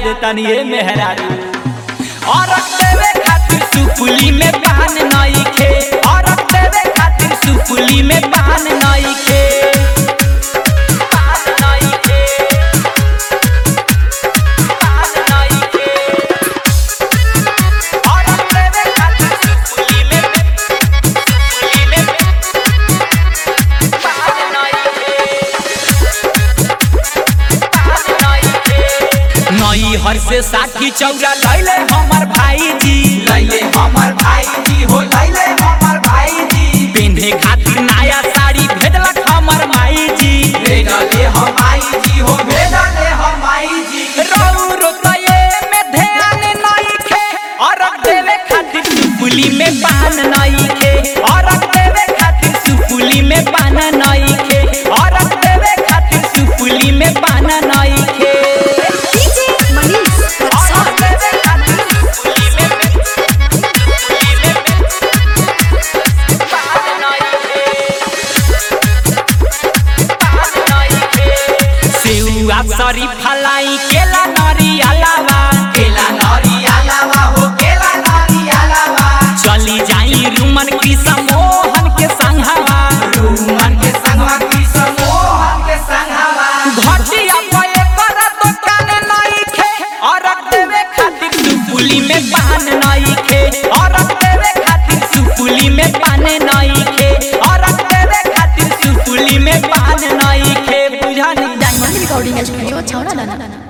देतानी ए मेहरारू और देवे खातिर सुपुली में पान नई खे और देवे खातिर सुपुली में पान नई खे पान नई खे पान नई खे और देवे खातिर सुपुली में सुपुली में पान नई खे नई हर से साठी चौरा लैले हमर भाईजी लैले हमर भाईजी हो लैले हमर भाईजी पिन्हे खातिर नया साड़ी भेजलक हमर माईजी भेजले हम आईजी हो भेजले हम आईजी रहु रोतये में ध्यान नहीं खे और देवे खातिर सुपुली में पान नहीं खे और देवे खातिर सुपुली में पान नहीं खे और देवे खातिर सुपुली में पान नहीं खे DJ Manish और Rexon. देवे खातिर सुपुली में सुपुली में पान नहीं खे पान नहीं खे सेउआ सरी फलाई केला नरियलावा केला नरियालावा हो केला नरियालावा चली जाई रुमन कृष्ण मोहन के संघवा रूमन के संगवा कृष्ण मोहन के संगवा घटिया पे कर दुकान नहीं खे और देवे खातिर सुपुली में पान नहीं खे और देवे खातिर सुपुली में पान नहीं खे और देवे खातिर सुपुली में पान नहीं खे बुझा नहीं Diamond Recording Studio, Chowra Lana.